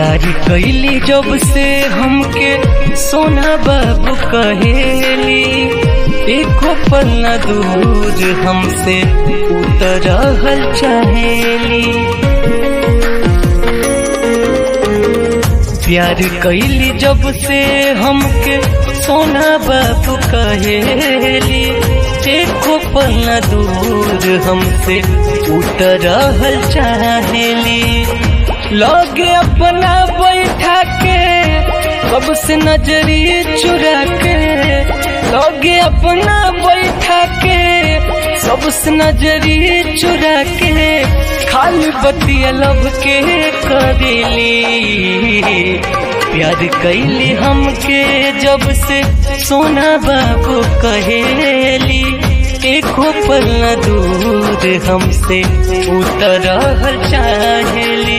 प्यार कैली जब से हमके सोना बाबू कहेली एको पल न दूर हमसे उतरहल चाहेली प्यार कैली जब से हमके सोना बाबू कहेली एको पल न दूर हमसे उतरहल चाहेली लगे अपना बैठा के कब से नजरी चुरा के लगे अपना बैठा के सबसे नजरी चुरा के खाली बतिया लब के करेली प्यार कैली हमके जब से सोना बाबू कहेली एको पल न दूर हमसे उतरहल चाहेली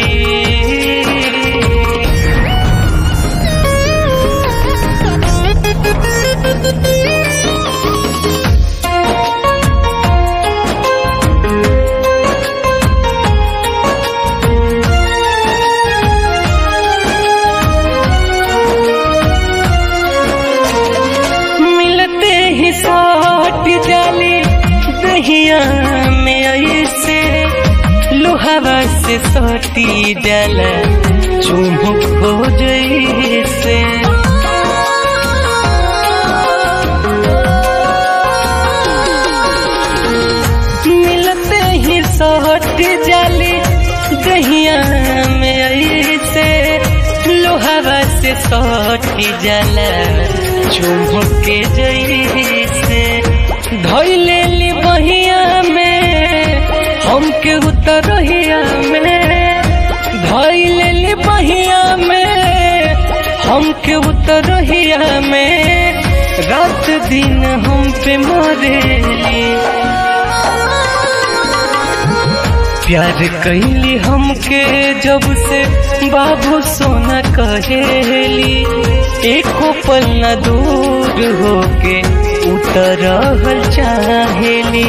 मिलते ही साट जाली दहिया में ऐसे लोहावा से सटी जाला चुमुक हो जैसे मिलते ही सट जाली दहिया में ऐसे लोहावा से सटी जाला चुमुक के जैसे धैले ली बहिया में हमके उतरहिया में धैले ली बहिया में हमके उतरहिया में रात दिन हम पे मरेली प्यार कैली हमके जब से बाबू सोना कहेली एको पल न दूर होके उतरहल चाहेली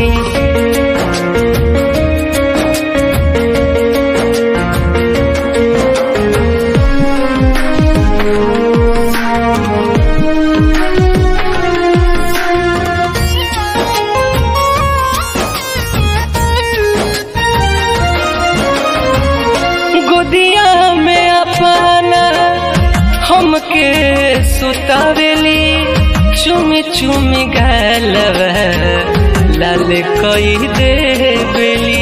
गोदिया में अपना हमके सुतावेली चुमी चुमी गलवा लाल कई देवेली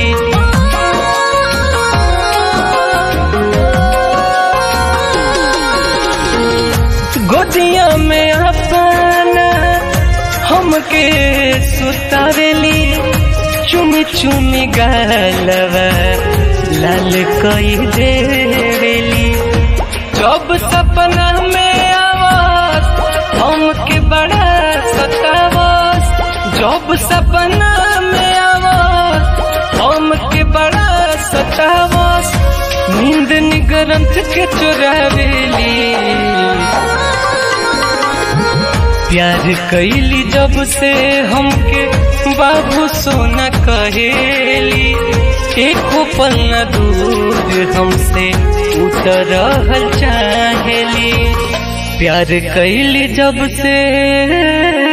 गोदिया में अपना हमके सुतावेली चुमी चुमी गलवा लाल कई देवेली जब सपना में आवाज हमके बड़ा सतावास जब सपना में आवाज हमके बड़ा सतावास नींद निगरंत के चुरावेली प्यार कैली जब से हमके बाबू सोना कहेली एको पल न दूर हमसे उतरहल चाहेली प्यार कैली जब से